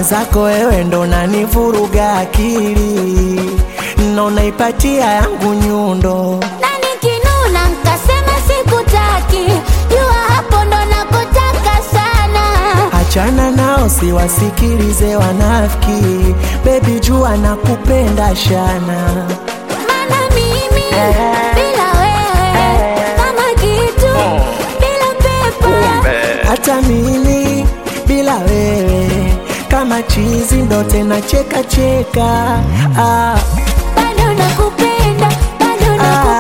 mwenzako wewe ndo nanivuruga akili na unaipatia yangu nyundo na nikinuna nkasema sikutaki jua hapo ndo nakotaka sana achana nao siwasikilize wanafiki bebi jua nakupenda shana mana mimi bila wewe kama kitu bila pepa hata mimi bila wewe kama chizi ndo tena cheka cheka ah, bado nakupenda bado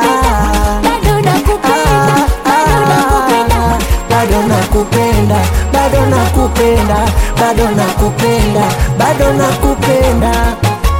nakupenda bado nakupenda bado nakupenda bado nakupenda bado nakupenda bado nakupenda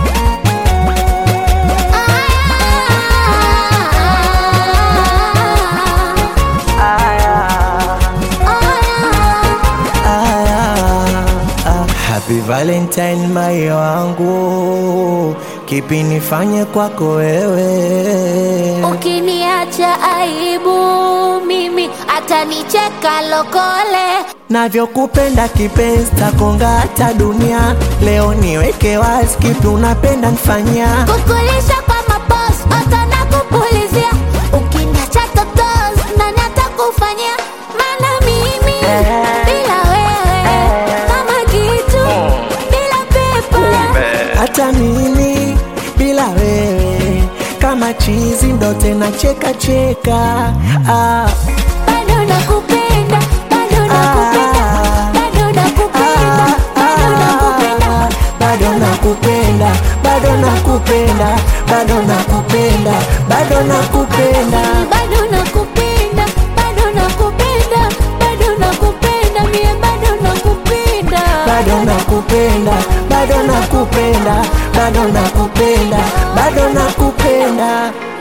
Ah, ah, Happy Valentine mai wangu, kipi nifanye kwako wewe? ukiniacha aibu mimi atanicheka lokole Navyokupenda kipenzi, takonga hata dunia. Leo niweke wazi, kipi unapenda nifanyia? kukulisha kwa mapos ota na kupulizia ukiniacha totos nani atakufanyia mana mimi bila wewe kama kitu bila pepa Hata mimi bila wewe kama chizi, ndo tena cheka cheka ah. bado nakupenda bado nakupenda bado nakupenda bado nakupenda bado nakupenda bado nakupenda bado nakupenda bado nakupenda bado nakupenda bado nakupenda mie bado nakupenda bado nakupenda bado nakupenda bado nakupenda bado nakupenda